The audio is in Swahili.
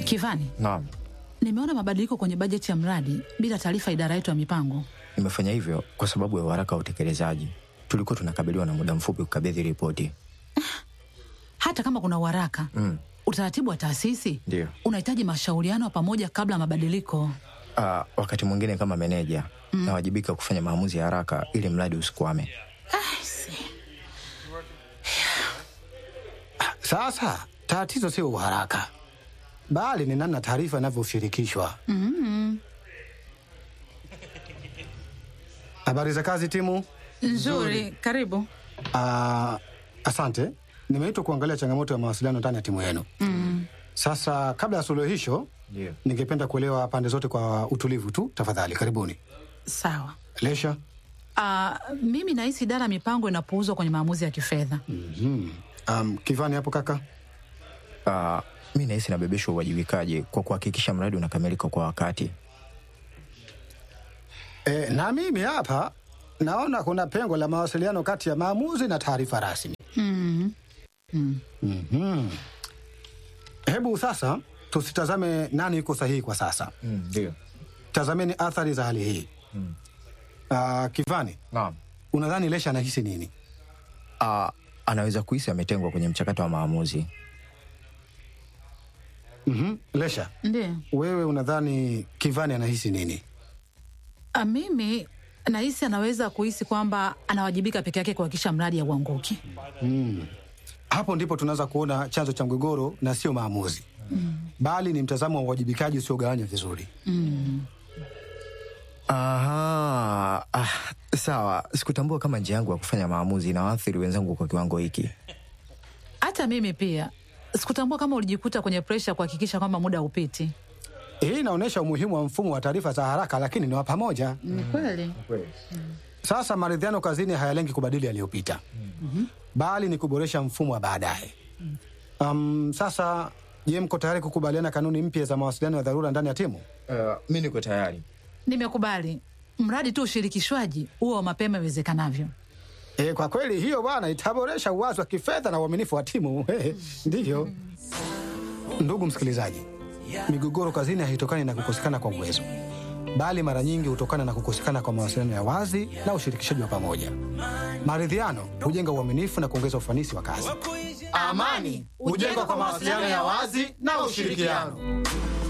Kivani, Naam, nimeona mabadiliko kwenye bajeti ya mradi bila taarifa idara yetu ya mipango. nimefanya hivyo kwa sababu ya uharaka wa utekelezaji. Tulikuwa tunakabiliwa na muda mfupi kukabidhi ripoti. Hata kama kuna uharaka Mm. utaratibu wa taasisi Ndio. unahitaji mashauriano ya pamoja kabla ya mabadiliko. Ah, wakati mwingine kama meneja nawajibika kufanya maamuzi ya haraka ili mradi usikwame. Sasa tatizo sio uharaka, bali ni namna taarifa inavyoshirikishwa. Habari za kazi timu. Nzuri, karibu. Ah, asante. Nimeitwa kuangalia changamoto ya mawasiliano ndani ya timu yenu. Sasa kabla ya suluhisho, Ndio. ningependa kuelewa pande zote kwa utulivu tu, tafadhali. Karibuni. Sawa. Lesha. Ah, mimi nahisi idara ya mipango inapuuzwa kwenye maamuzi ya kifedha. Um, Kivani hapo kaka. Ah, mi nahisi nabebeshwa uwajibikaji kwa kuhakikisha mradi unakamilika kwa wakati. E, na mimi hapa naona kuna pengo la mawasiliano kati ya maamuzi na taarifa rasmi. Mhm. Hebu sasa tusitazame nani yuko sahihi kwa sasa, Ndio. tazameni athari za hali hii. Ah, Kivani, Naam. unadhani Lesha anahisi nini? Ah, anaweza kuhisi ametengwa kwenye mchakato wa maamuzi. Mhm. Lesha, Ndiyo. wewe unadhani Kivani anahisi nini? Ah, mimi nahisi anaweza kuhisi kwamba anawajibika peke yake kuhakikisha mradi hauanguki. Hapo ndipo tunaweza kuona chanzo cha mgogoro na sio maamuzi, bali ni mtazamo wa uwajibikaji usiogawanywa vizuri. Aha, ah, sawa. Sikutambua kama njia yangu ya kufanya maamuzi inawaathiri wenzangu kwa kiwango hiki. Hata mimi pia sikutambua kama ulijikuta kwenye presha kuhakikisha kwamba muda haupiti. Hii inaonyesha umuhimu wa mfumo wa taarifa za haraka, lakini ni wa pamoja. Ni kweli. Sasa maridhiano kazini hayalengi kubadili yaliyopita, bali ni kuboresha mfumo wa baadaye. Um, sasa je, mko tayari kukubaliana kanuni mpya za mawasiliano ya dharura ndani ya timu? Uh, mi niko tayari. Nimekubali, mradi tu ushirikishwaji huo wa mapema iwezekanavyo. E, kwa kweli hiyo bwana itaboresha uwazi wa kifedha na uaminifu wa timu. Ndiyo. Ndugu msikilizaji, migogoro kazini haitokani na kukosekana kwa uwezo, bali mara nyingi hutokana na kukosekana kwa mawasiliano ya wazi na ushirikishaji wa pamoja. Maridhiano hujenga uaminifu na kuongeza ufanisi wa kazi. Amani hujengwa kwa mawasiliano ya wazi na ushirikiano.